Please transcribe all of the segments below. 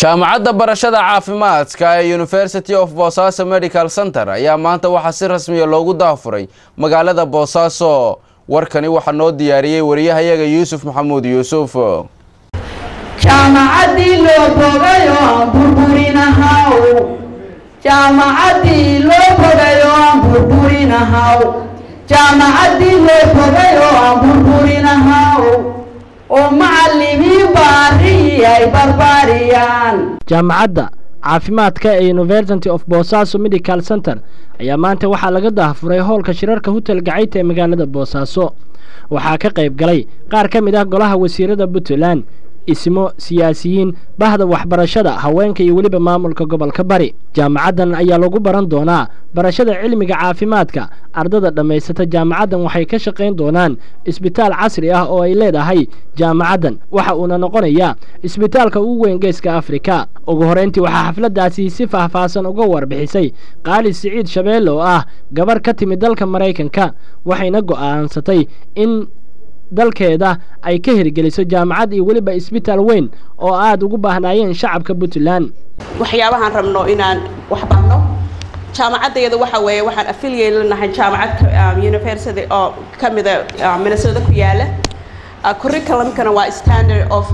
jaamacadda barashada caafimaadka ee university of boosaaso medical center ayaa maanta waxaa si rasmiya loogu daafuray magaalada boosaaso warkani waxaa noo diyaariyey wariyahayaga yuusuf maxamuud yuusuf jaamacaddii loo bogayo aan burburinahaw jaamacaddii loo bogayo aan burburinahaw jaamacaddii loo bogayo aan burburinahaw oo macallimiin baariyi ay barbaariyaan jaamacadda caafimaadka ee university of boosaaso medical center ayaa maanta waxaa laga daafuray howlka shirarka hotel gacayta ee magaalada boosaaso waxaa ka qayb galay qaar ka mid ah golaha wasiirada puntland ismo siyaasiyiin bahda waxbarashada haweenka iyo weliba maamulka gobolka bari jaamacaddan ayaa lagu baran doonaa barashada cilmiga caafimaadka ardada dhammaysata jaamacaddan waxay ka shaqayn doonaan isbitaal casri ah oo ay leedahay jaamacaddan waxa uuna noqonayaa isbitaalka ugu weyn geeska afrika ugu horrayntii waxaa xafladdaasi si faahfaahsan uga warbixisay qaali siciid shabeelle oo ah gabarh ka timid dalka maraykanka waxayna go'aansatay in dalkeeda ay ka hirgeliso jaamacad iyo weliba isbitaal weyn oo aada ugu baahnaayeen shacabka puntland waxyaabahaan rabno inaan wax barno jaamacaddeeda waxa weeye waxaan affiliate lanahay jaamacad university oo ka mida minnesota ku yaala curriculumkana waa standard of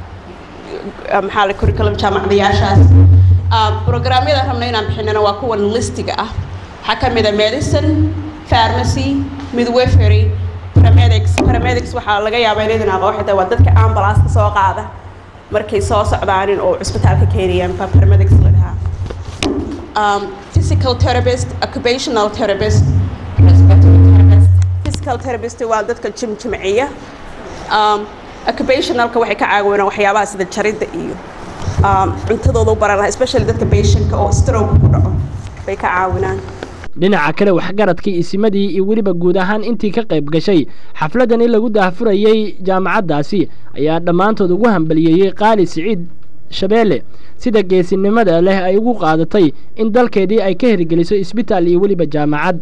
maxaa la curriculum jaamacadayaashaas programyada rabno inaan bixinana waa kuwan listiga ah waxaa ka mida medicine pharmacy midwifery paramedics paramedics waxaa laga yaabaa inaydan aqoon xitaa waa dadka ambulance ka soo qaada markay soo socdaanin oo cisbitaalka keenayaan baa paramedics la dhahaa um, physical therapist occupational therapist respiratory therapist physical therapist waa dadka jimjimciya um, occupationalka waxay ka caawinaan waxyaabaha sida jaridda iyo um, cuntadooda u baran lahaa especially dadka patientka oo stroke ku dhaco bay ka caawinaan dhinaca kale waxgaradkii isimadii iyo weliba guud ahaan intii ka qayb gashay xafladdan in lagu daahfurayey jaamacaddaasi ayaa dhammaantood ugu hambaliyeeyey qaali siciid shabeelle sida geesinimada leh ay ugu qaadatay in dalkeedii ay ka hirgeliso isbitaal iyo weliba jaamacad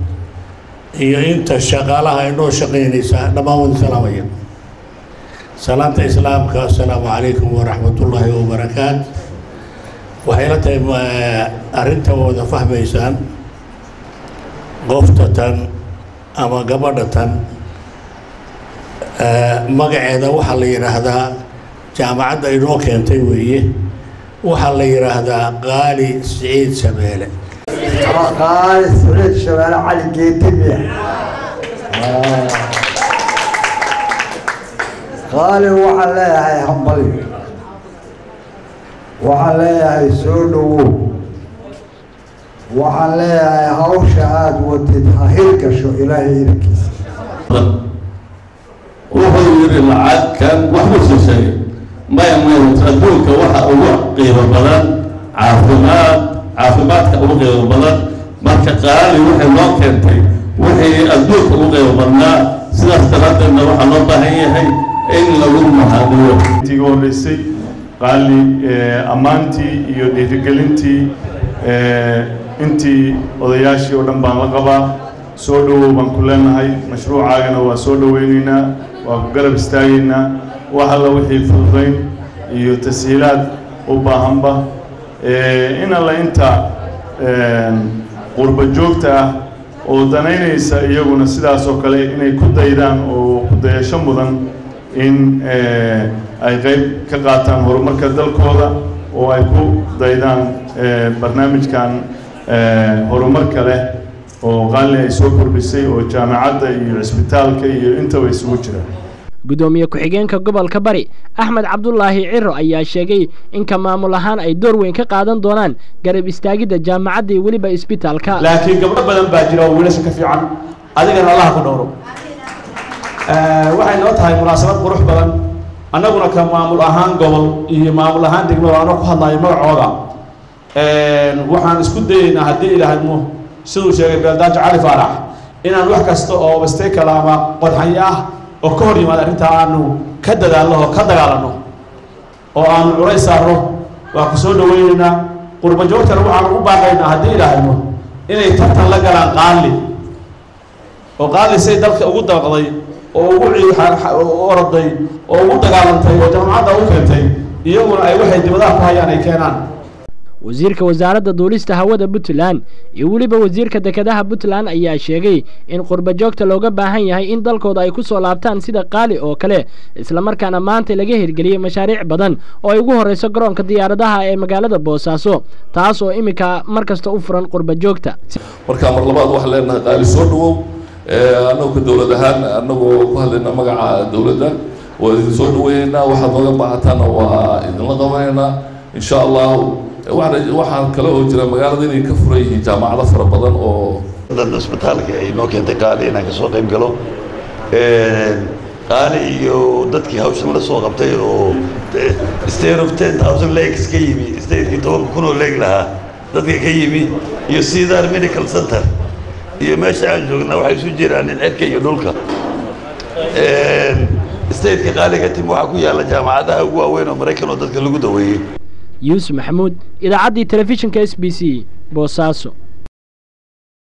iyo inta shaqaalaha inoo shaqaynaysa dhammaan wada salaamaya salaanta islaamka assalaamu calaykum waraxmatullaahi wabarakaat waxay la tahay arrinta wada fahmaysaan qofta tan ama gabadha tan magaceeda waxaa la yidhaahdaa jaamacadda inoo keentay weeye waxaa la yidhaahdaa qaali siciid shabeele qaali siciid shabeele cali geetimiya qaali waxaan leeyahay hambali waxaan leeyahay soo dhowow waxaan leeyahay hawsha aada wadid ha hirgasho ilaahay idankiisa wuxuu yidhi lacagkan waxbuu soo sheegay maya maya adduunka waxa ugu qiimo badan caafimaad caafimaadka ugu qiimo badan marka qaali waxay loo keentay wixii adduunka ugu qiimo badnaa sidaas daraaddeedna waxaa loo baahan yahay in lagu mahadiyo intii horreysay qaali ammaantii iyo dhiirigelintii intii odayaashii oo dhan baan la qabaa soo dhowow baan ku leenahay mashruucaagana waa soo dhoweynaynaa waa ku garab istaagaynaa wax alla wixii fududayn iyo tashiilaad u baahanba in alla inta qurba joogta ah oo danaynaysa iyaguna sidaas oo kale inay ku daydaan oo ku dayasho mudan in ay qayb ka qaataan horumarka dalkooda oo ay ku daydaan barnaamijkan horumarka leh oo qaali ay soo kordhisay oo jaamacadda iyo cisbitaalka iyo intaba isugu jira guddoomiye ku-xigeenka gobolka bari axmed cabdulaahi ciro ayaa sheegay inka maamul ahaan ay door weyn ka qaadan doonaan garab istaagidda jaamacadda iyo weliba isbitaalka laakiin gabdho badan baa jira oo wiilasha ka fiican adigana allaha ku dhowro waxay noo tahay munaasabad qurux badan annaguna ka maamul ahaan gobol iyo maamul ahaan degmada anoo ku hadlayo magacooda waxaan isku dayeynaa haddii ilaahaymo siduu sheegay beeldaajo cali faarax inaan wax kasta oo bastekala ama qodxanyo ah oo ka hor yimaada arrintaa aanu ka dadaalno oo ka dagaalanno oo aanu culays saarno waa ku soo dhaweynaynaa qurba joogtana waxaanu u baaqaynaa haddii ilaahaymo inay tartan la galaan qaali oo qaali say dalka ugu dabaqday oo ugu oroday oo ugu dagaalantay oo jaamacadda u keentay iyaguna ay waxay dibadaha ku hayaan ay keenaan wasiirka wasaaradda duulista hawada puntland iyo weliba wasiirka dekedaha puntland ayaa sheegay in qurba joogta looga baahan yahay in dalkooda ay ku soo laabtaan sida qaali oo kale islamarkaana maanta laga hirgeliyey mashaariic badan oo ay ugu horreyso garoonka diyaaradaha ee magaalada boosaaso taas oo iminka mar kasta u furan qurba joogta marka mar labaad waxaan leenahay qaali soo dhawow annagu ka dowlad ahaan annagoo ku hadlayna magaca dowladda waa idin soo dhaweynaynaa waxaad nooga baahataana waa idinla qabanaynaa insha allahu waxaan kale oo jira magaalada inay ka furan yihiin jaamacado fara badan oo dan isbitaalka ay noo keentay qaali inaan kasoo qayb galo qaali iyo dadkii hawshan la soo qabtay oo state of ten thousand lakes ka yimi stateki tobanka kun oo leeg lahaa dadka ka yimi iyo cedar medical center iyo meesha aan joogna waxay isu jiraan in cirka iyo dhulka stateka qaaliga tim waxaa ku yaalla jaamacadaha ugu waaweyn oo maraykan oo dadka lagu daweeyey yuusuf maxamuud idaacaddii telefishinka s b c boosaaso